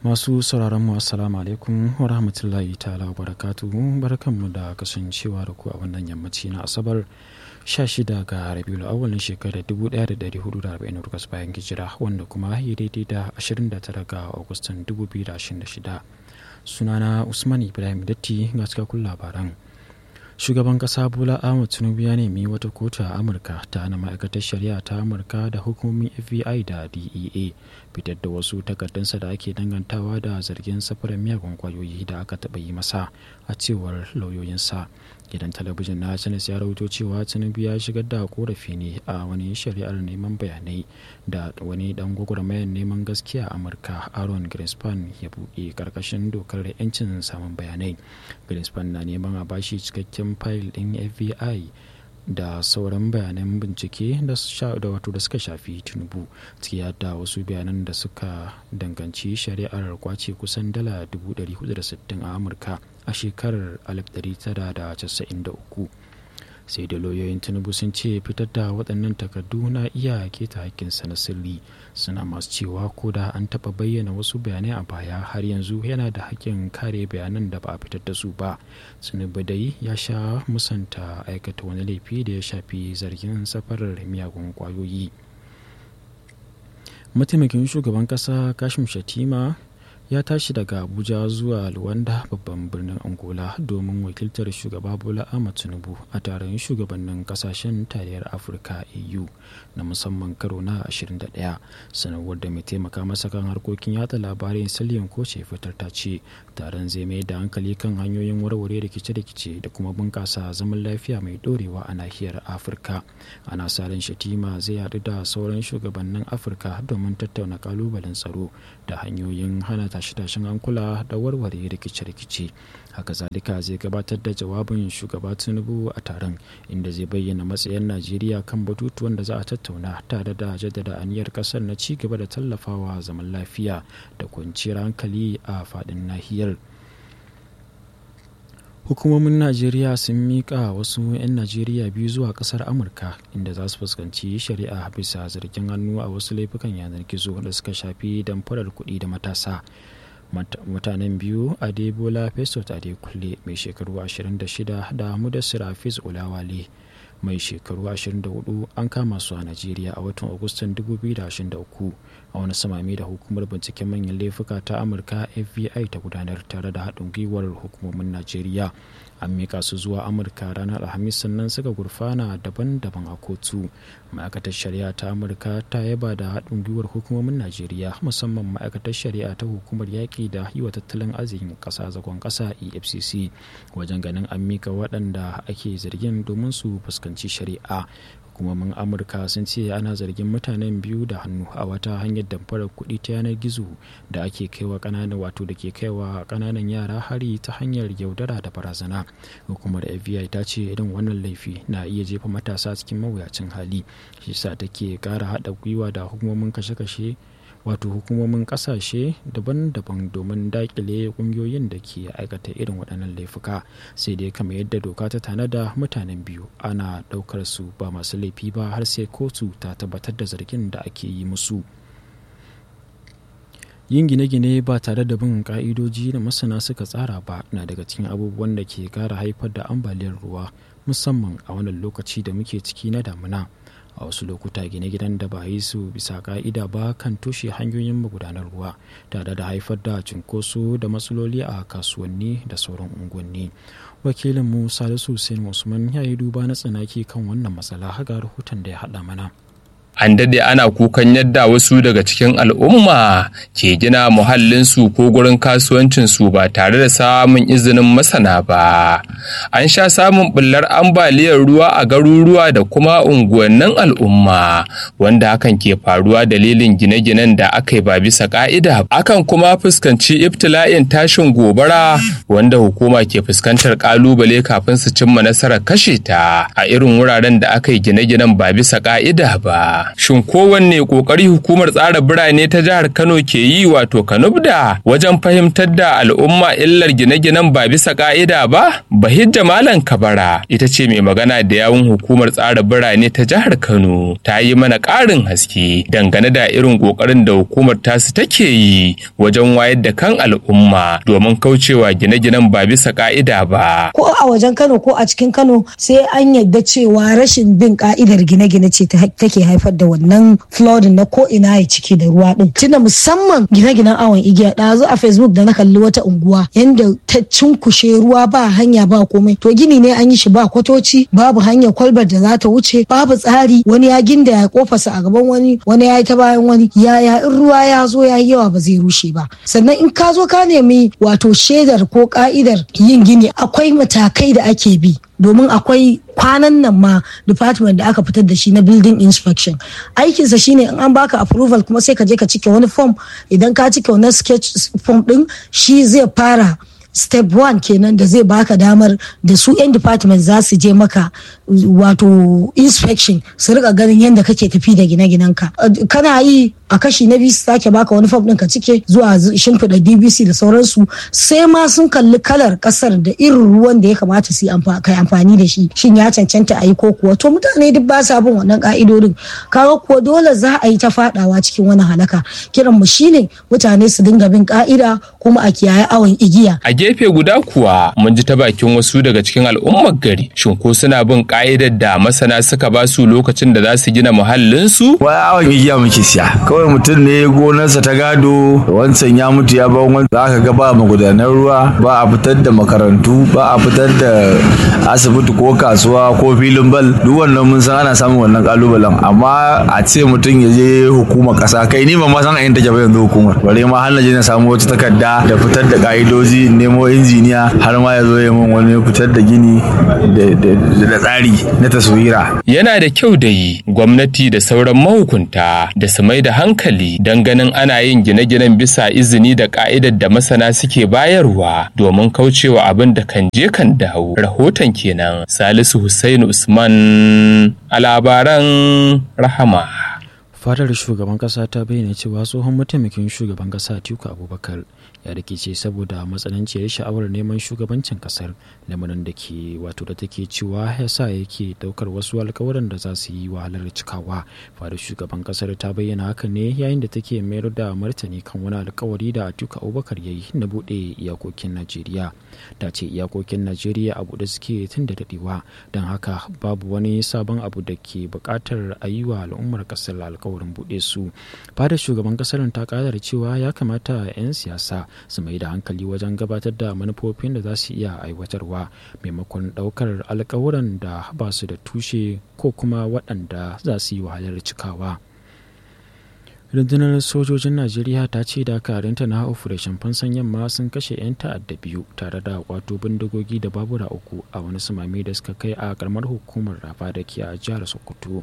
masu sauraron mu assalamu alaikum wa rahmatullahi ta'ala wa barakatuhu barkanmu da kasancewa da ku a wannan yammaci na asabar 16 ga rabiul awwal shekarar 1448 bayan hijira wanda kuma ya daidai da 29 ga agustan 2026 sunana usman ibrahim datti ga cikakkun labaran shugaban kasa bola ahmad tinubu ya nemi wata kotu a amurka ta hana ma'aikatar shari'a ta amurka da hukumomin fbi da dea fitar da wasu takardunsa da ake dangantawa da zargin safarar miyagun kwayoyi da aka taɓa yi masa a cewar lauyoyinsa gidan talabijin na channels ya rahoto cewa tinubu ya shigar da korafi ne a wani shari'ar neman bayanai da wani dan gwagwarmayar neman gaskiya a amurka aaron greenspan ya buɗe karkashin dokar yancin samun bayanai greenspan na neman a bashi cikakken fayil ɗin fbi da sauran bayanan bincike da wato da suka shafi tinubu ciki da wasu bayanan da suka danganci shari'ar kwace kusan dala 460 a amurka a shekarar 1993 sai da lauyoyin tinubu sun ce fitar da waɗannan takardu na iya keta hakkinsa na sirri suna masu cewa ko da an taɓa bayyana wasu bayanai a baya har yanzu yana da hakkin kare bayanan da ba a fitar da su ba tinubu dai ya sha musanta aikata wani laifi da ya shafi zargin safarar miyagun kwayoyi mataimakin shugaban ƙasa kashim shatima ya tashi daga abuja zuwa luwanda babban birnin angola domin wakiltar shugaba bola ahmad tinubu a taron shugabannin kasashen tarayyar afirka au na musamman karo na 21 sanarwar da mai taimaka masa kan harkokin yada labarai saliyan koce fitar ta ce taron zai mai da hankali kan hanyoyin warware rikice-rikice da kuma bunkasa zaman lafiya mai dorewa a nahiyar afirka ana sa ran shatima zai haɗu da sauran shugabannin afirka domin tattauna kalubalen tsaro da hanyoyin hana tashe-tashen hankula da warware rikice-rikice haka zalika zai gabatar da jawabin shugaba tinubu a taron inda zai bayyana matsayin najeriya kan batutuwan da za a tattauna tare da jaddada aniyar kasar na ci gaba da tallafawa zaman lafiya da kwanciyar hankali a faɗin nahiyar hukumomin najeriya sun miƙa wasu 'yan najeriya biyu zuwa ƙasar amurka inda za su fuskanci shari'a bisa zargin hannu a wasu laifukan yanar gizo da suka shafi damfarar kuɗi da matasa mutanen biyu adebola fesot adekunle mai shekaru 26 da mudassir hafiz ulawale mai shekaru 24 an kama su a najeriya a watan agustan 2023 a wani samami da hukumar binciken manyan laifuka ta amurka fbi ta gudanar tare da haɗin gwiwar hukumomin najeriya an mika su zuwa amurka ranar alhamis sannan suka gurfana daban-daban a kotu ma'aikatar shari'a ta amurka ta yaba da haɗin gwiwar hukumomin najeriya musamman ma'aikatar shari'a ta hukumar yaƙi da yi wa tattalin arzikin ƙasa zagon ƙasa efcc wajen ganin an mika waɗanda ake zargin domin su fuskanci shari'a hukumomin amurka sun ce ana zargin mutanen biyu da hannu a wata hanyar damfarar kuɗi ta yanar gizo da ake kaiwa ƙananan wato da ke kaiwa ƙananan yara hari ta hanyar yaudara da barazana hukumar fbi ta ce irin wannan laifi na iya jefa matasa cikin mawuyacin hali shi sa take ƙara haɗa gwiwa da hukumomin kashe-kashe wato hukumomin kasashe daban-daban domin dakile kungiyoyin da ke aikata irin waɗannan laifuka sai dai kamar yadda doka ta tanada mutanen biyu ana ɗaukar su ba masu laifi ba har sai kotu ta tabbatar da zargin da ake yi musu yin gine-gine ba tare da bin ka'idoji da masana suka tsara ba na daga cikin abubuwan da ke kara haifar da ambaliyar ruwa musamman a wannan lokaci da muke ciki na damuna a wasu lokuta gine-ginen da ba yi su bisa ka'ida ba kan toshe hanyoyin magudanar ruwa tare da haifar da cunkoso da matsaloli a kasuwanni da sauran unguwanni wakilin mu salisu hussein usman ya yi duba na tsanaki kan wannan matsala haga rahoton da ya haɗa mana an dade ana kukan yadda wasu daga cikin al'umma ke gina muhallinsu ko gurin kasuwancinsu ba tare da samun izinin masana ba an sha samun bullar ambaliyar ruwa a garuruwa da kuma unguwannin al'umma wanda hakan ke faruwa dalilin gine-ginen da aka yi ba bisa ka'ida akan kuma fuskanci ibtila'in tashin gobara wanda hukuma ke fuskantar kalubale kafin su cimma nasarar kashe ta a irin wuraren da aka yi gine-ginen ba bisa ka'ida ba Shin kowanne ƙoƙari hukumar tsara birane ta jihar Kano ke yi wato Kanubda wajen fahimtar da al'umma illar gine-ginen ba bisa ƙa'ida ba? Bahijja Malam Kabara ita ce mai magana da yawun hukumar tsara birane ta jihar Kano ta yi mana ƙarin haske dangane da irin ƙoƙarin da hukumar tasu take yi wajen wayar da kan al'umma domin kaucewa gine-ginen ba bisa ƙa'ida ba. Ko a wajen Kano ko a cikin Kano sai an yadda cewa rashin bin ka'idar gine-gine ce take haifar da wannan flooding na ko ina ya ciki da ruwa din. Tunda musamman gine-ginen awon igiya ɗazu a Facebook da na kalli wata unguwa yanda ta cunkushe ruwa ba hanya ba komai. To gini ne an yi shi ba kwatoci babu hanyar kwalbar da za ta wuce babu tsari wani ya ginda ya kofarsa a gaban wani wani ya yi ta bayan wani yaya in ruwa ya zo ya yi yawa ba zai rushe ba. Sannan in ka zo ka nemi wato shaidar ko ka'idar yin gini akwai matakai da ake bi domin akwai kwanan nan ma department da aka fitar da shi na building inspection aikinsa shine in an baka approval kuma sai ka je ka cike wani form idan ka cike wani sketch form din shi zai fara step one kenan da zai baka damar da su 'yan department za su je maka wato inspection su rika ganin yadda kake tafi da gine-ginenka kana yi a kashi na biyu su sake baka wani fam ɗin ka cike zuwa shimfiɗa dbc da sauransu sai ma sun kalli kalar ƙasar da irin ruwan da ya kamata su kai amfani da shi shin ya cancanta a yi ko kuwa to mutane duk ba sa bin wannan ƙa'idodin kaga kuwa dole za a yi ta faɗawa cikin wani halaka kiran mu shine mutane su dinga bin ƙa'ida kuma a kiyaye awon igiya a gefe guda kuwa mun ji ta bakin wasu daga cikin al'ummar gari shin ko suna bin ƙa'idar da masana suka ba su lokacin da za su gina muhallinsu wai awon igiya muke siya kawai mutum ne gonarsa ta gado wancan ya mutu ya ban wani za ka ga ba magudanar ruwa ba a fitar da makarantu ba a fitar da asibiti ko kasuwa ko filin bal duk wannan mun san ana samun wannan kalubalen amma a ce mutum ya je hukumar kasa kai ni ba ma san a yin take ba yanzu hukumar bare ma har na je na samu wata takarda da fitar da ka'idoji nemo injiniya har ma ya zo ya min wani fitar da gini da tsari na taswira yana da kyau da yi gwamnati da sauran mahukunta da su mai da hankali don ganin ana yin gine-ginen bisa izini da ka'idar da masana suke bayarwa domin kaucewa abin da kan je kan dawo rahoton kenan salisu hussein usman a labaran rahama fadar shugaban kasa ta bayyana cewa tsohon mataimakin shugaban kasa atiku abubakar ya rikice saboda matsananciyar sha'awar neman shugabancin kasar lamarin da ke wato da take cewa ya sa yake daukar wasu alkawuran da za su yi wahalar cikawa fadar shugaban kasar ta bayyana haka ne yayin da take mayar da martani kan wani alkawari da atiku abubakar ya yi na buɗe iyakokin najeriya ta ce iyakokin najeriya a buɗe suke tun da daɗewa don haka babu wani sabon abu da ke buƙatar a yi wa al'ummar kasar alkawarin buɗe su fadar shugaban kasar ta ƙara cewa ya kamata 'yan siyasa su mai da hankali wajen gabatar da manufofin da za su iya aiwatarwa maimakon ɗaukar alkawuran da ba su da tushe ko kuma waɗanda za su yi wahalar cikawa rundunar sojojin najeriya ta ce dakarunta na operation fansan yamma sun kashe 'yan ta'adda biyu tare da kwato bindigogi da babura uku a wani sumami da suka kai a karamar hukumar rafa da ke a jihar sokoto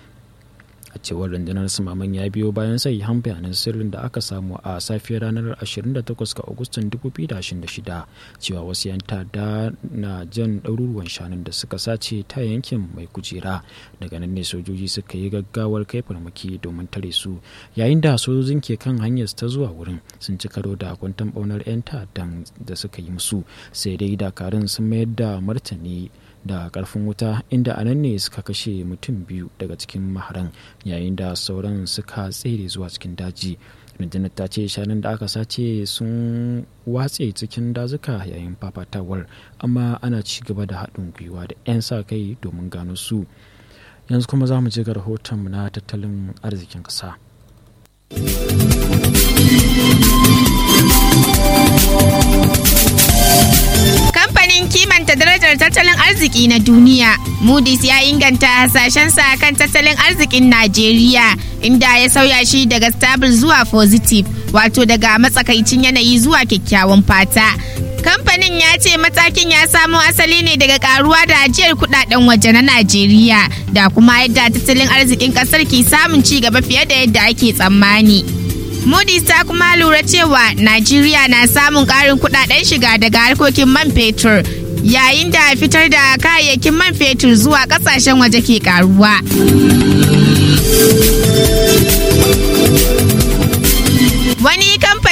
a cewar rundunar sumaman ya biyo bayan sai han bayanan sirrin da aka samu a safiyar ranar 28 ga agustan 2026 cewa wasu yan tada na jan ɗaruruwan shanun da suka sace ta yankin mai kujera daga nan ne sojoji suka yi gaggawar kai farmaki domin tare su yayin da sojojin ke kan hanyar ta zuwa wurin sun ci karo da kwantan ɓaunar 'yan ta'addan da suka yi musu sai dai dakarun sun mayar da martani da karfin wuta inda a nan ne suka kashe mutum biyu daga cikin maharan yayin da sauran suka tsere zuwa cikin daji rundunar ta ce shanun da aka sace sun watse cikin dazuka yayin fafatawar amma ana ci gaba da haɗin gwiwa da 'yan sa kai domin gano su yanzu kuma za mu ji ga rahotonmu na tattalin arzikin ƙasa. Kamfanin kimanta darajar tattalin arziki na duniya, Moody's ya inganta hasashensa kan tattalin arzikin Najeriya, inda ya sauya shi daga stable zuwa positive, wato daga matsakaicin yanayi zuwa kyakkyawan fata. Kamfanin ya ce matakin ya samo asali ne daga karuwa da ajiyar kudaden waje na Najeriya da kuma yadda tattalin arzikin kasar ke samun ci gaba fiye da yadda ake tsammani. Moody's ta kuma lura cewa Najeriya na samun ƙarin kudaden shiga daga harkokin man fetur yayin da fitar da kayayyakin man fetur zuwa ƙasashen waje ke karuwa.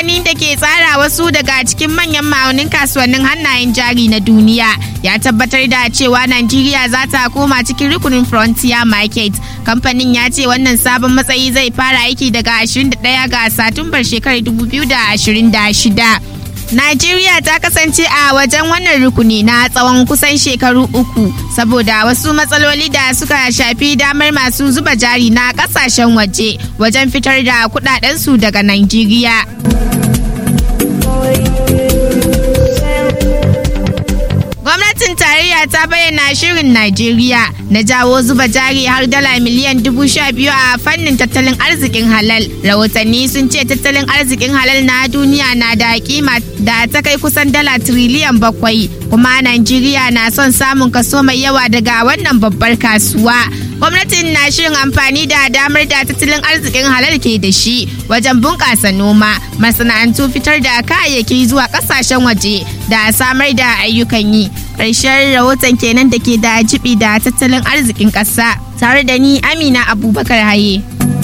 kamfani da ke tsara wasu daga cikin manyan ma'aunin kasuwannin hannayen jari na duniya ya tabbatar da cewa Najeriya za ta koma cikin rukunin Frontier Market. Kamfanin ya ce wannan sabon matsayi zai fara aiki daga 21 ga Satumbar shekarar 2026. Najeriya ta kasance a wajen wannan rukuni na tsawon kusan shekaru uku saboda wasu matsaloli da suka shafi damar masu zuba jari na kasashen waje wajen fitar da kudadensu daga Najeriya. Gwamnatin tarayya ta bayyana shirin Najeriya na jawo zuba jari har dala miliyan dubu sha biyu a fannin tattalin arzikin halal. Rahotanni sun ce tattalin arzikin halal na duniya na da kima da ta kai kusan dala triliyan bakwai. Kuma Najeriya na son samun kaso mai yawa daga wannan babbar kasuwa. Gwamnatin na shirin amfani da damar da tattalin arzikin halal ke da shi wajen bunƙasa noma, masana'antu fitar da kayayyaki zuwa ƙasashen waje da samar da ayyukan yi. Ƙarshen rahoton kenan da ke da jibi da tattalin arzikin ƙasa tare da ni Amina Abubakar Haye.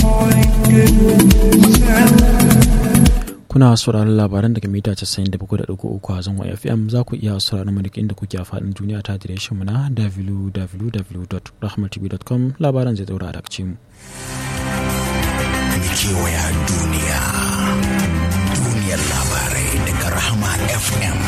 kuna sauraron labaran daga mita 97.3 a zangon fm za ku iya sauraron mu duk inda kuke a faɗin duniya ta adireshin mu na www.rahmatv.com labaran zai daura da mu. kewaya duniya duniyar labarai daga rahama fm